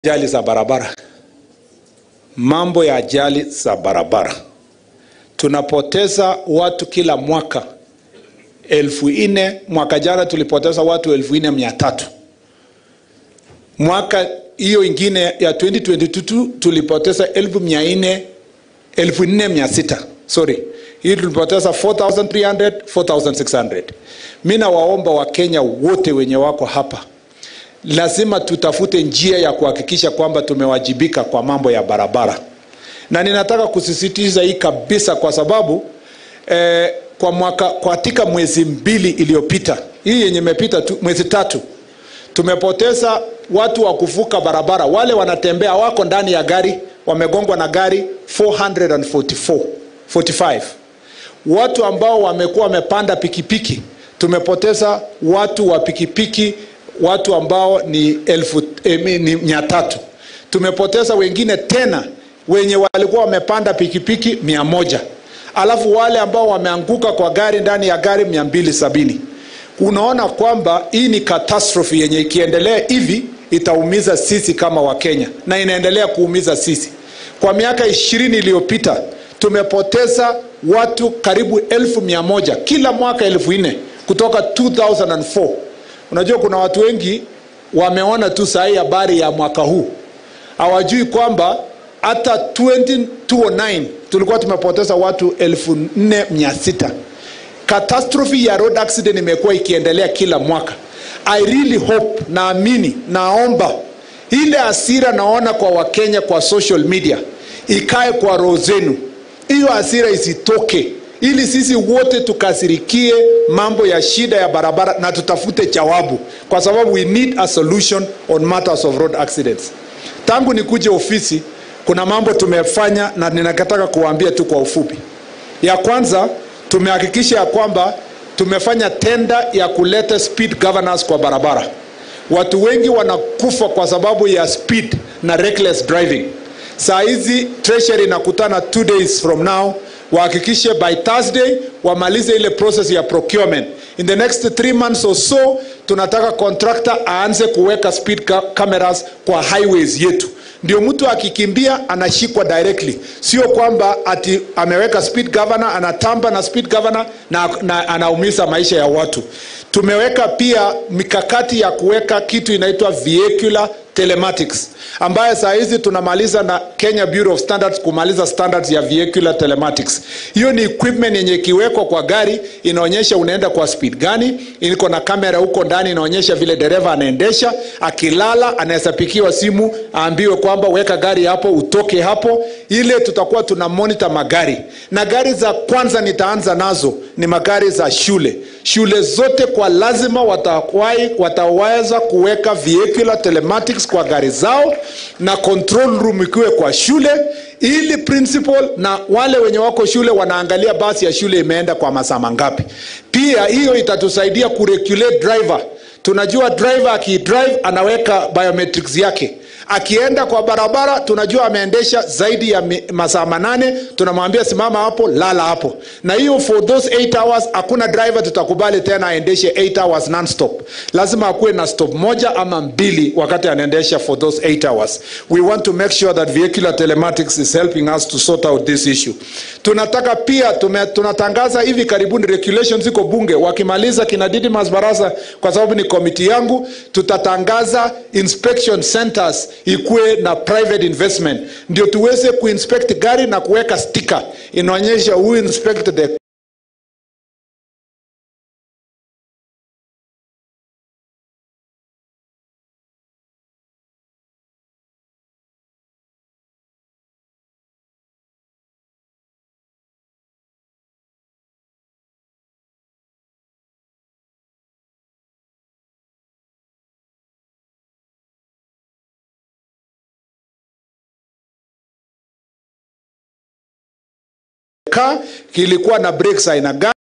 Ajali za barabara, mambo ya ajali za barabara, tunapoteza watu kila mwaka elfu nne. Mwaka jana tulipoteza watu elfu nne mia tatu. Mwaka hiyo ingine ya 2022 tulipoteza elfu mia nne elfu nne mia sita sorry, hii tulipoteza 4300 4600. Mi nawaomba Wakenya wote wenye wako hapa lazima tutafute njia ya kuhakikisha kwamba tumewajibika kwa mambo ya barabara, na ninataka kusisitiza hii kabisa kwa sababu eh, kwa mwaka katika mwezi mbili iliyopita, hii yenye imepita tu, mwezi tatu, tumepoteza watu wa kuvuka barabara, wale wanatembea wako ndani ya gari, wamegongwa na gari 444 45 watu ambao wamekuwa wamepanda pikipiki, tumepoteza watu wa pikipiki watu ambao ni elfu eh, ni mia tatu. Tumepoteza wengine tena wenye walikuwa wamepanda pikipiki mia moja alafu wale ambao wameanguka kwa gari ndani ya gari mia mbili sabini. Unaona kwamba hii ni catastrophe yenye ikiendelea hivi itaumiza sisi kama Wakenya na inaendelea kuumiza sisi. Kwa miaka ishirini iliyopita tumepoteza watu karibu elfu mia moja kila mwaka elfu nne kutoka 2004 Unajua, kuna watu wengi wameona tu sahii habari ya mwaka huu, hawajui kwamba hata 2009 tulikuwa tumepoteza watu elfu nne mia sita. Catastrophe ya road accident imekuwa ikiendelea kila mwaka. I really hope, naamini, naomba ile hasira naona kwa Wakenya kwa social media ikae kwa roho zenu, hiyo hasira isitoke ili sisi wote tukasirikie mambo ya shida ya barabara na tutafute jawabu, kwa sababu we need a solution on matters of road accidents. Tangu nikuje ofisi, kuna mambo tumefanya na ninataka kuwaambia tu kwa ufupi. Ya kwanza, tumehakikisha ya kwamba tumefanya tenda ya kuleta speed governance kwa barabara. Watu wengi wanakufa kwa sababu ya speed na reckless driving. Saa hizi treasury inakutana two days from now wahakikishe by Thursday wamalize ile process ya procurement. In the next three months or so, tunataka contractor aanze kuweka speed cameras kwa highways yetu, ndio mtu akikimbia anashikwa directly, sio kwamba ati ameweka speed governor anatamba na speed governor na, na anaumiza maisha ya watu. Tumeweka pia mikakati ya kuweka kitu inaitwa vehicular telematics ambaye saa hizi tunamaliza na Kenya Bureau of Standards kumaliza standards ya vehicular telematics. Hiyo ni equipment yenye ikiwekwa kwa gari inaonyesha unaenda kwa speed gani, iko na kamera huko ndani inaonyesha vile dereva anaendesha. Akilala anaweza pikiwa simu aambiwe kwamba weka gari hapo, utoke hapo. Ile tutakuwa tuna monitor magari, na gari za kwanza nitaanza nazo ni magari za shule. Shule zote kwa lazima watawai, wataweza kuweka vehicular telematics kwa gari zao na control room ikiwe kwa shule, ili principal na wale wenye wako shule wanaangalia basi ya shule imeenda kwa masaa mangapi. Pia hiyo itatusaidia kuregulate driver. Tunajua driver akidrive anaweka biometrics yake akienda kwa barabara tunajua ameendesha zaidi ya masaa manane, tunamwambia simama hapo, lala hapo. Na hiyo for those 8 hours hakuna driver tutakubali tena aendeshe 8 hours non-stop. Lazima akuwe na stop moja ama mbili wakati anaendesha for those 8 hours. We want to make sure that vehicular telematics is helping us to sort out this issue. Tunataka pia tume, tunatangaza hivi karibuni regulations ziko bunge, wakimaliza kina Didmas Barasa, kwa sababu ni komiti yangu, tutatangaza inspection centers ikuwe na private investment ndio tuweze kuinspect gari na kuweka sticker inaonyesha who inspect the kilikuwa na brakes aina gani